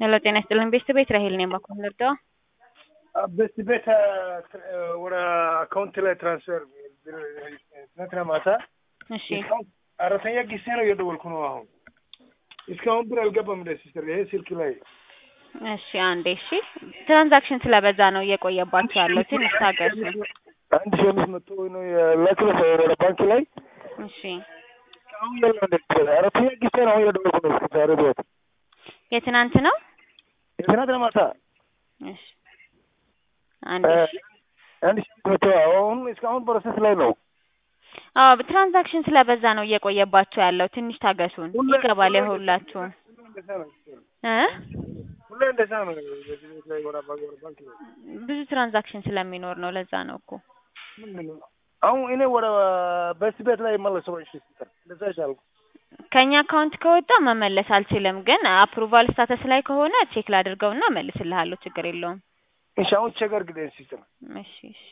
ሄሎ ጤና ይስጥልን ቤተሰብ ቤት ራሄል ነኝ። ባኮ ልርዳው? ቤት ቤት ወደ አካውንት ላይ ትራንስፈር ትናንትና ማታ እሺ አራተኛ ጊዜ ነው እየደወልኩ ነው። አሁን እስካሁን ብር አልገባም። ደ ሲስተር ይሄ ስልክ ላይ እሺ አንዴ እሺ። ትራንዛክሽን ስለበዛ ነው እየቆየባቸው ያለው። ትንሽ ታገሱ። አንድ ሺህ አምስት መቶ ነው የላክለ ወደ ባንክ ላይ እሺ አሁን ያለ አራተኛ ጊዜ ነው አሁን እየደወልኩ ነው። እስከ ዛሬ ድረስ የትናንት ነው። የትናንትና ማታ እሺ አንዴ እሺ። አንድ ሺህ አምስት መቶ አሁን እስካሁን ፕሮሰስ ላይ ነው። አዎ ትራንዛክሽን ስለበዛ ነው እየቆየባቸው ያለው። ትንሽ ታገሱን፣ ይገባል የሁላችሁም እ ሁሌ እንደዛ ነው። በዚህ ቤት ላይ ወደ ባንክ ወደ ባንክ ነው። ብዙ ትራንዛክሽን ስለሚኖር ነው። ለዛ ነው እኮ ምንድን ነው አሁን እኔ ወደ በዚህ ቤት ላይ መለሰው። እሺ ሲስተር እንደዛ ይሻላል። ከኛ አካውንት ከወጣ መመለስ አልችልም፣ ግን አፕሩቫል ስታተስ ላይ ከሆነ ቼክ ላድርገውና መልስልሃለሁ። ችግር የለውም። እሺ አሁን ቼክ አድርግልኝ ሲስተር። እሺ እሺ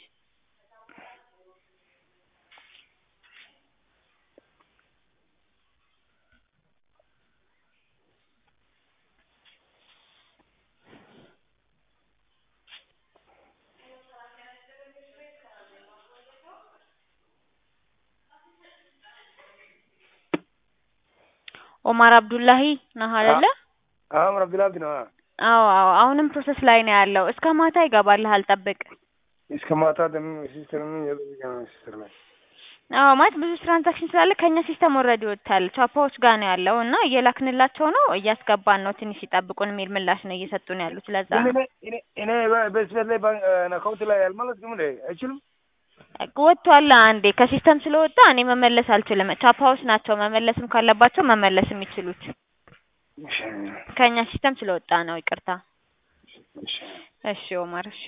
ኦማር አብዱላሂ ነህ አይደለ? አሁን አብዱላብድ ነው። አዎ አዎ፣ አሁንም ፕሮሰስ ላይ ነው ያለው። እስከ ማታ ይገባልሃል፣ ጠብቅ። እስከ ማታ ደግሞ ሲስተር ምን ያደርጋ ነው ሲስተር ላይ አዎ ማለት ብዙ ትራንዛክሽን ስላለ ከኛ ሲስተም ኦልሬዲ ወጥቷል። ቻፓዎች ጋር ነው ያለው እና እየላክንላቸው ነው፣ እያስገባን ነው። ትንሽ ይጠብቁን የሚል ምላሽ ነው እየሰጡን ያሉት። ለዛ ነው እኔ እኔ በዚህ ቤት ላይ አካውንት ላይ አልመለስኩም እንዴ? አይችልም ወጥቷል። አንዴ ከሲስተም ስለወጣ እኔ መመለስ አልችልም። ቻፓዎች ናቸው መመለስም ካለባቸው መመለስ የሚችሉት። ከኛ ሲስተም ስለወጣ ነው። ይቅርታ። እሺ ኦማር እሺ